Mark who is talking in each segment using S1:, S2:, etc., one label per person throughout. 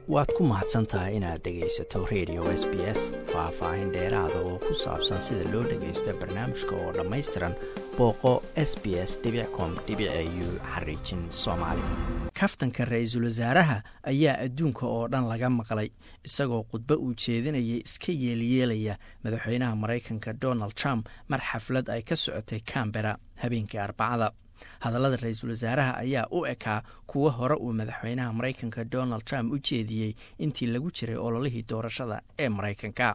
S1: waad ku mahadsan tahay inaad dhegaysato radio s b s faah-faahin dheeraada oo ku saabsan sida loo dhagaysto barnaamijka oo dhammaystiran booqo s b s com u xariijin soomaali kaftanka ra-iisul wasaaraha ayaa adduunka oo dhan laga maqlay isagoo khudbo uu jeedinayay iska yeelyeelaya madaxweynaha maraykanka donald trump mar xaflad ay ka socotay cambera habeenkii arbacada hadallada ra-iisul wasaaraha ayaa u ekaa kuwo hore uu madaxweynaha maraykanka donald trump u jeediyey intii lagu jiray ololihii doorashada ee maraykanka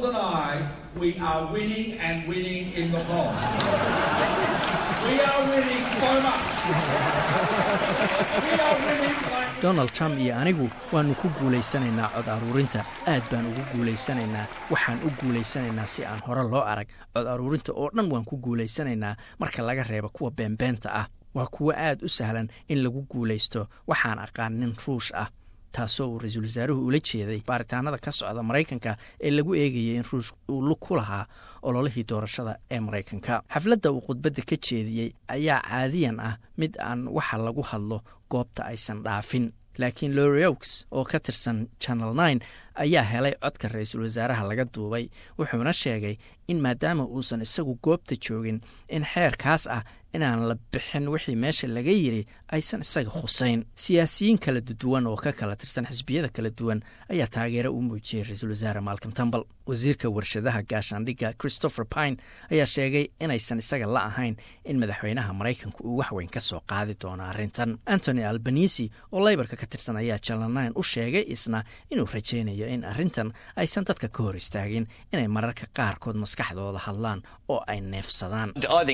S1: donald trump iyo anigu waannu ku guulaysanaynaa cod aruurinta aad baan ugu guulaysanaynaa waxaan u guulaysanaynaa si aan hore loo arag cod aruurinta oo dhan waan ku guulaysanaynaa marka laga reebo kuwa beenbeenta ah waa kuwo aad u sahlan in lagu guulaysto waxaan aqaan nin ruush ah taasoo uu ra-iisul wasaaruhu ula jeeday baaritaanada ka socda maraykanka ee lagu eegayay in ruush uu lug ku lahaa ololihii doorashada ee maraykanka xafladda uu khudbadda ka jeediyey ayaa caadiyan ah mid aan waxa lagu hadlo goobta aysan dhaafin laakiin lorioks oo ka tirsan channel nine ayaa helay codka ra-iisul wasaaraha laga duubay wuxuuna sheegay in maadaama uusan isagu goobta joogin in xeerkaas ah inaan la bixin wixii meesha laga yiri aysan isaga khusayn siyaasiyiin kala duwan oo ka kala tirsan xisbiyada kala duwan ayaa taageero u muujiyey ra-iisul wasaare malcom tambal wasiirka warshadaha gaashaandhigga christopher pine ayaa sheegay inaysan isaga la ahayn in madaxweynaha maraykanka uu waxweyn ka soo qaadi doono arrintan antony albanisi oo leybarka ka tirsan ayaa janalnine u sheegay isna inuu rajaynayo in arrintan aysan dadka ka hor istaagin inay mararka qaarkood maskaxdooda hadlaan oo ay neefsadaan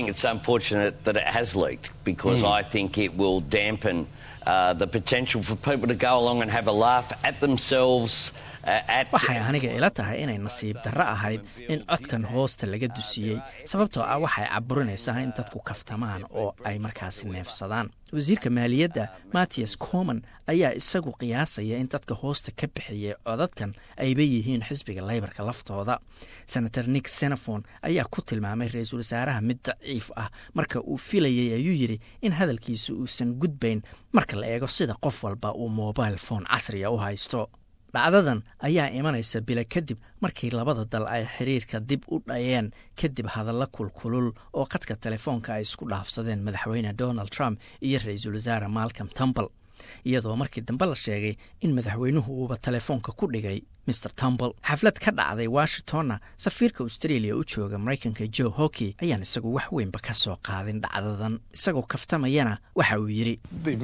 S2: that it has leaked because mm. I think it will dampen uh, the potential for people to go along and have a laugh at themselves.
S1: waxay aniga ila tahay inay nasiib darro ahayd in codkan hoosta laga dusiyey sababtoo ah waxay caburinaysaa in dadku kaftamaan oo ay markaasi neefsadaan wasiirka maaliyadda mattias coman ayaa isagu qiyaasaya in dadka hoosta ka bixiyay codadkan ayba yihiin xisbiga leybarka laftooda senator nick senefon ayaa ku tilmaamay ra-iisul wasaaraha mid daciif ah marka uu filayay ayuu yidhi in hadalkiisu uusan gudbayn marka la eego sida qof walba uu mobile phone casriga u haysto dhacdadan ayaa imanaysa bila kadib markii labada dal ay xiriirka dib u dhayeen kadib hadalla kulkulul oo qadka telefoonka ay isku dhaafsadeen madaxweyne donald trump iyo ra-iisul wasaare malcom tumbal iyadoo markii dambe la sheegay in madaxweynuhu uuba telefoonka ku dhigay mr tumbal xaflad ka dhacday washingtonna safiirka australia u jooga maraykanka joe hockey ayaan isagu wax weynba ka soo qaadin dhacdadan isagoo kaftamayana waxa uu yidhi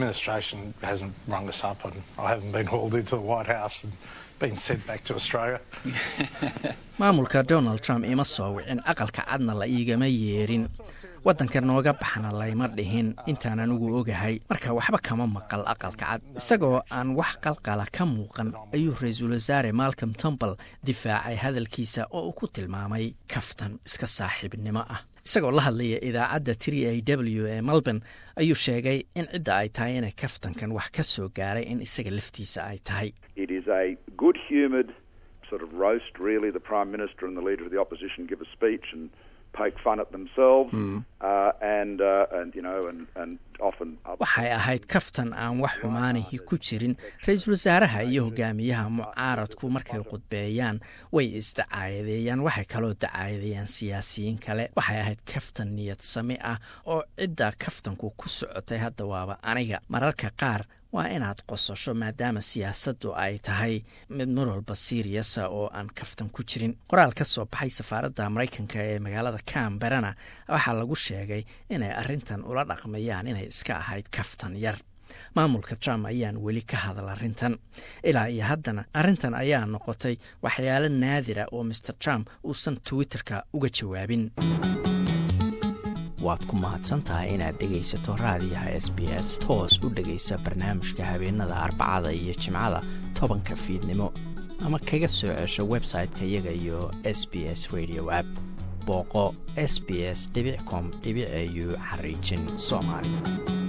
S1: maamulka donald trump ima soo wicin aqalka cadna la iigama yeerin waddanka nooga baxna layma dhihin intaan anigu ogahay marka waxba kama maqal aqalka cad isagoo aan wax qalqala ka muuqan ayuu ra-iisul wasaare malcom tumbal difaacay hadalkiisa oo uu ku tilmaamay kaftan iska saaxiibnimo ah isagoo la hadlaya idaacadda tri a w ee melbourne ayuu sheegay in cidda ay tahay inay kaftankan wax ka soo gaaray in isaga laftiisa ay tahay
S3: sort of roast really the prime minister and the leader of the opposition give a speech and poke fun at themselves mm. uh, and uh, and you know and and often
S1: waxay ahayd kaftan aan wax xumaanihi ku jirin ra-iisul wasaaraha iyo hogaamiyaha mucaaradku markay khudbeeyaan way isdacaayadeeyaan waxay kaloo dacaayadeeyaan siyaasiyiin kale waxay ahayd kaftan niyad sami ah oo cidda kaftanku ku socotay hadda waaba aniga mararka qaar waa inaad qososho maadaama siyaasaddu ay tahay mid mar walba siiriyasa oo aan kaftan ku jirin qoraal ka soo baxay safaaradda maraykanka ee magaalada camberana waxaa lagu sheegay inay arrintan ula dhaqmayaan inay iska ahayd kaftan yar maamulka trump ayaan weli ka hadal arrintan ilaa iyo haddana arrintan ayaa noqotay waxyaalo naadira oo master trump uusan twitterka uga jawaabin waad ku mahadsan tahay inaad dhegaysato raadiyaha s b s toos u dhegaysa barnaamijka habeenada arbacada iyo jimcada tobanka fiidnimo ama kaga soo cesho website-ka iyaga iyo s b s radio app booqo s b s com au xariijin soomaali